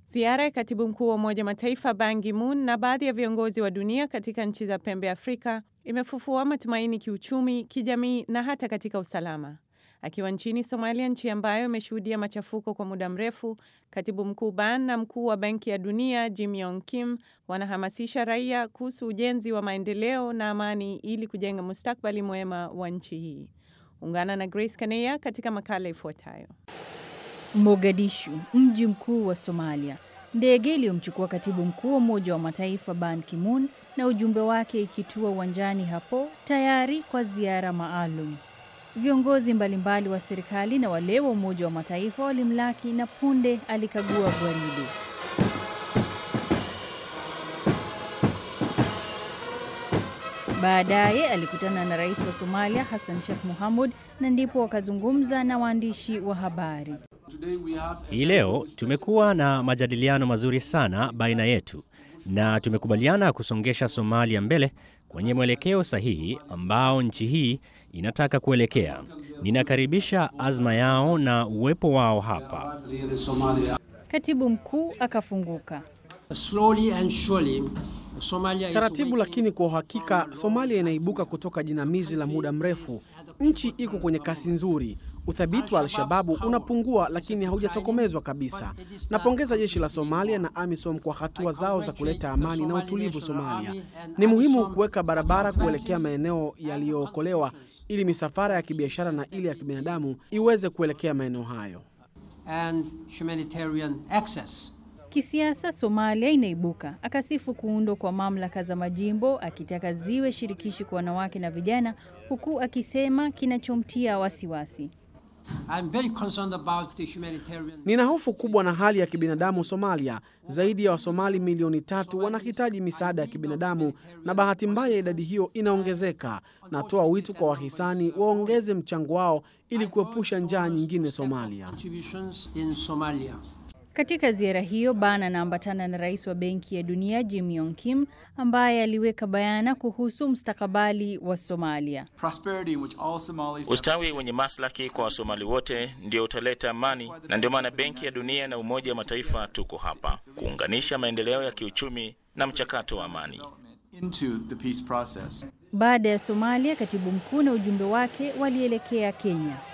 Ziara ya katibu mkuu wa Umoja Mataifa Ban Ki-moon na baadhi ya viongozi wa dunia katika nchi za pembe ya Afrika imefufua matumaini kiuchumi, kijamii na hata katika usalama. Akiwa nchini Somalia, nchi ambayo imeshuhudia machafuko kwa muda mrefu, katibu mkuu Ban na mkuu wa Benki ya Dunia Jim Yong Kim wanahamasisha raia kuhusu ujenzi wa maendeleo na amani ili kujenga mustakbali mwema wa nchi hii. Ungana na Grace Kaneya katika makala ifuatayo. Mogadishu, mji mkuu wa Somalia. Ndege iliyomchukua katibu mkuu wa Umoja wa Mataifa Ban Ki-moon na ujumbe wake ikitua uwanjani hapo tayari kwa ziara maalum. Viongozi mbalimbali wa serikali na wale wa Umoja wa Mataifa walimlaki na punde alikagua gwaride. Baadaye alikutana na rais wa Somalia Hassan Sheikh Mohamud na ndipo wakazungumza na waandishi wa habari. Hii leo tumekuwa na majadiliano mazuri sana baina yetu na tumekubaliana kusongesha Somalia mbele kwenye mwelekeo sahihi ambao nchi hii inataka kuelekea. Ninakaribisha azma yao na uwepo wao hapa. Katibu mkuu akafunguka. Taratibu lakini kwa uhakika, Somalia inaibuka kutoka jinamizi la muda mrefu. Nchi iko kwenye kasi nzuri. Uthabiti wa Al-Shababu unapungua lakini haujatokomezwa kabisa. Napongeza jeshi la Somalia na AMISOM kwa hatua zao za kuleta amani na utulivu Somalia. Ni muhimu kuweka barabara kuelekea maeneo yaliyookolewa ili misafara ya kibiashara na ile ya kibinadamu iweze kuelekea maeneo hayo. Kisiasa, Somalia inaibuka. Akasifu kuundwa kwa mamlaka za majimbo, akitaka ziwe shirikishi kwa wanawake na vijana, huku akisema kinachomtia wasiwasi Nina hofu kubwa na hali ya kibinadamu Somalia. Zaidi ya Wasomali milioni tatu wanahitaji misaada ya kibinadamu na bahati mbaya idadi hiyo inaongezeka. Natoa wito kwa wahisani waongeze mchango wao ili kuepusha njaa nyingine Somalia. Katika ziara hiyo Ban anaambatana na rais wa Benki ya Dunia Jim Yong Kim ambaye aliweka bayana kuhusu mustakabali wa Somalia. Ustawi wenye maslahi kwa Wasomali wote ndio utaleta amani, na ndio maana Benki ya Dunia na Umoja wa Mataifa tuko hapa kuunganisha maendeleo ya kiuchumi na mchakato wa amani. Baada ya Somalia, katibu mkuu na ujumbe wake walielekea Kenya.